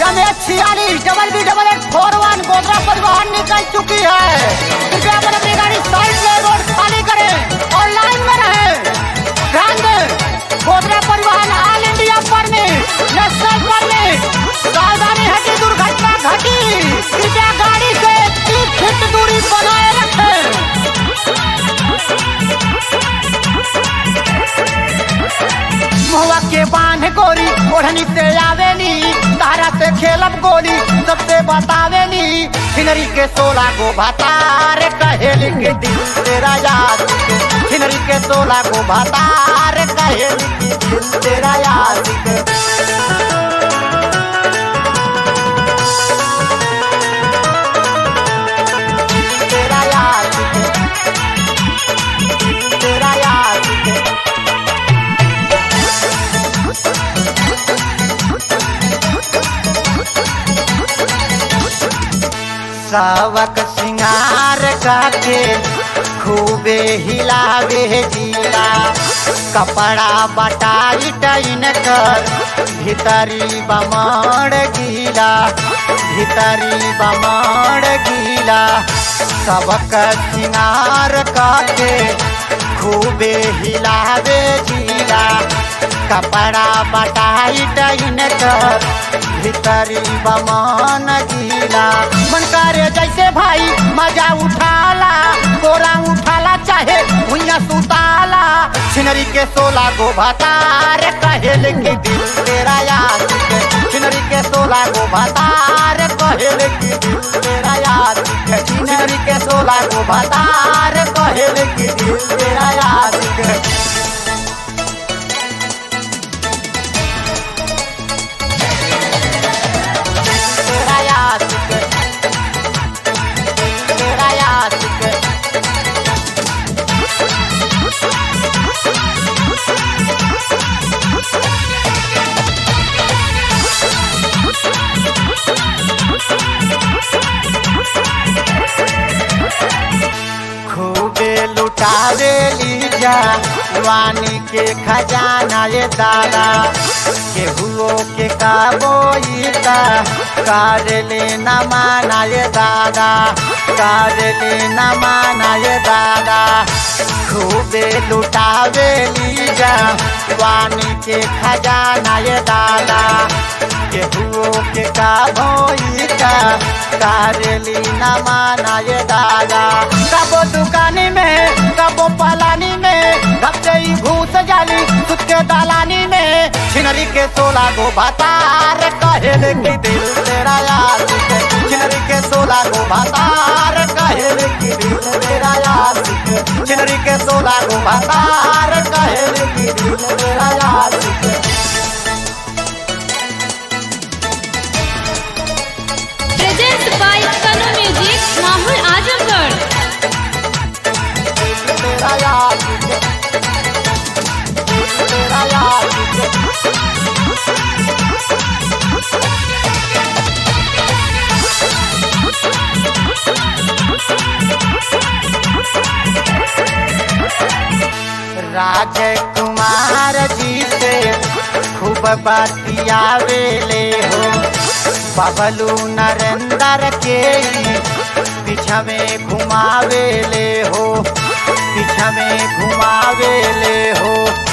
M H छियालीस double B double eight four one Godra परिवहन निकल चुकी है कृपया अपन अपनी गाड़ी साइड में रोड खाली करें और लाइन में रहें ध्यान दें गोदरा परिवहन all India permit national permit सावधानी है कि दुर्घटना घटी कृपया गाड़ी से तीस फीट दूरी बनाए रखें मुहवा के बांध गोरी ओढ़नी से आवेली तारा से खेलब गोली सबसे बतावेली छिनरी के सोला गो भतार कहेली के दिल तेरा याद के छिनरी के सोला गो भतार कहेली के दिल तेरा याद के तेरा याद के तेरा याद के सावक सिंगार काके खूबे हिलावे जिला कपड़ा बटाई टाइन कर भीतरी बमड़ गीला भीतरी बमड़ गीला सबक सिंगार काके खूबे हिलावे जिला कपड़ा बटाई टाइन कर भीतरी बमन गीला मन करे जैसे भाई मजा उठाला गोरा उठाला चाहे भुइया सुताला छिनरी के सोला गो भतार कहेल के दिल तेरा याद के छिनरी के सोला गो भतार कहेल के दिल तेरा याद के छिनरी के सोला गो भतार कहेल के दिल तेरा याद के तेरा याद के तेरा याद के खूबे लुटावे लीजा वानी के खजाना ये दादा केहुओ के काबोईता कार लेना माना ये दादा कार लेना माना ये दादा खूबे लुटावे लीजा वानी के खजाना ये दादा केहुओ के काबोईता कार लेना माना ये दादा कबो दुकानी में कबो पलानी में घपते ही घूस जाली खुद के दालानी में छिनरी के सोला गो भतार कहेल की दिल तेरा याद के छिनरी के सोला गो भतार कहेल की दिल तेरा याद के छिनरी के सोला गो भतार कहेल की दिल तेरा याद के प्रेजेंट बाय तनु म्यूजिक माहौल आजमगढ़ तेरा याद के तेरा याद के राजकुमार जी से खूब बतियावे ले हो बबलू नरेंद्र के पीछा में घुमावे ले हो पीछा में घुमावे ले हो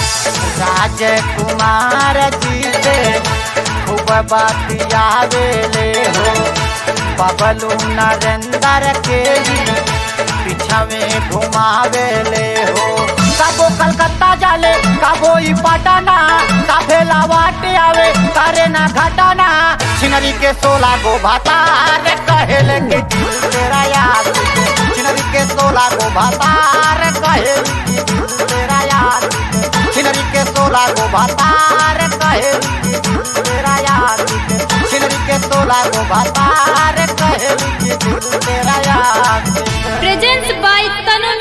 राजकुमार जी से खूब बतियावे ले हो बबलू नरेंद्र के पीछा में घुमावे ले हो कबो कलकत्ता जाले कबो ई पटना काफे लावाट आवे करे ना घटना छिनरी के सोला गो भतार कहेल के दिल तेरा याद के। छिनरी के सोला गो भतार कहेल के दिल तेरा याद के। छिनरी के सोला गो भतार कहेल के दिल तेरा याद के। छिनरी के सोला गो भतार कहेल के दिल तेरा याद के। Present by Tanu